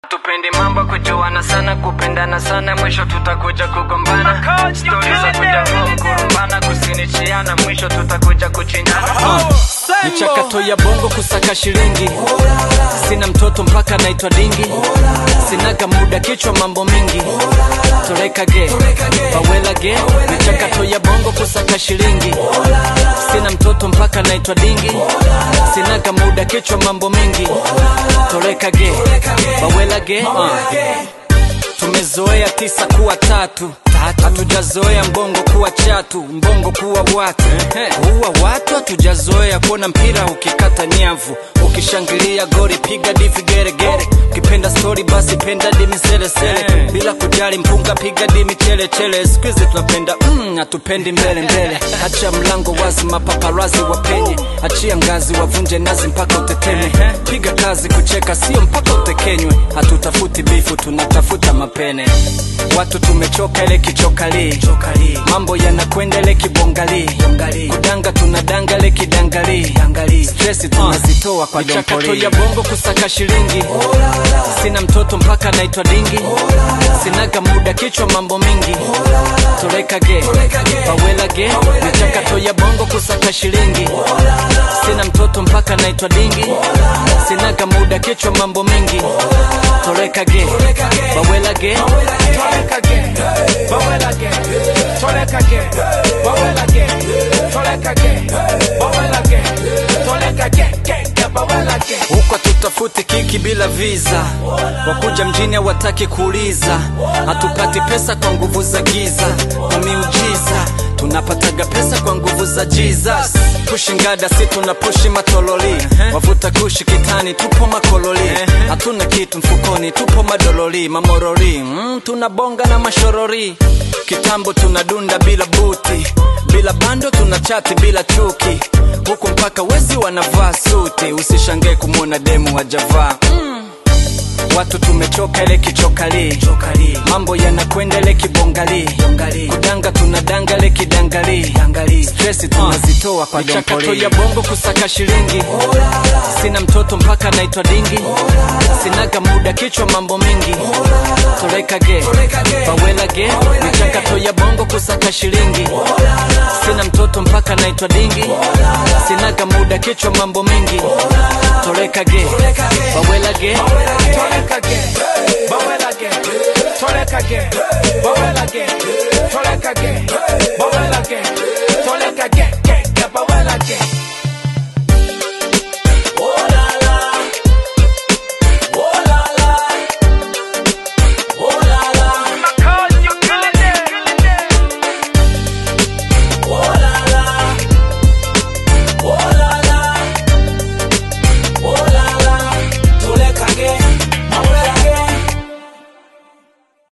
Tupendi mambo kujuana sana, kupendana sana, mwisho tutakuja kugombana. Stori za kuja kurumbana, kusinichiana, mwisho tutakuja kuchinjana. Michakato ya bongo kusaka shilingi, sina mtoto mpaka naitwa dingi, sinaga muda kichwa mambo mingi, toreka ge bawela ge. Michakato ya bongo kusaka shilingi, sina mtoto mpaka naitwa dingi, sinaga muda kichwa mambo mingi, toreka ge bawela ge. Uh. Tumezoea tisa kuwa tatu hatujazoea mbongo kuwa chatu, mbongo kuwa watu kuwa watu. Hatujazoea kuona mpira ukikata nyavu, ukishangilia gori piga divi geregere, ukipenda stori basi penda dimi selesele, bila kujali mpunga piga dimi chelechelele. Siku hizi tunapenda mm, hatupendi mbele mbele. Acha mlango wazi, mapaparazi wapenye, achia ngazi wavunje nazi mpaka uteteme. Piga kazi kucheka, sio mpaka utekenywe. Hatutafuti bifu, tunatafuta mapene. Watu tumechoka ile kichokali, mambo yanakwenda ile kibongali, kudanga tunadanga ile kidangali, stresi tunazitoa kwa michakato ya bongo kusaka shilingi. Sina mtoto mpaka naitwa dingi, sinaga muda kichwa mambo mingi, toreka ge bawela ge. Michakato ya bongo kusaka shilingi, sina mtoto mpaka naitwa dingi, sinaga muda kichwa mambo mingi, toreka ge bawela ge Torek again, bubble again, torek again, bubble again, torek again, bubble again, torek again, gang, gang, bubble again. huko tutafuti kiki bila visa, wakuja mjini hawataki kuuliza, hatupati pesa kwa nguvu za giza, kwa miujiza tunapataga pesa kwa nguvu za Jesus. Pushi ngada si tuna pushi matololi, wavuta kushi kitani, tupo makololi, hatuna kitu mfukoni, tupo madololi, mamorori, mm, tunabonga na mashorori, kitambo tunadunda bila buti, bila bando tuna chati bila chuki, huku mpaka wezi wanavaa suti, usishangae kumwona demu hajavaa mm. Watu tumechoka ile kichokali, mambo yanakwenda ile kibongali, kudanga tunadanga ile kidangali, stresi tunazitoa kwa michakato ya bongo kusaka shilingi. Sina mtoto mpaka naitwa dingi, sinaga muda kichwa mambo mingi, toreka ge bawela ge. Michakato ya bongo kusaka shilingi, sina mtoto mpaka naitwa dingi, sinaga muda kichwa mambo mingi, toreka ge bawela ge Torek again,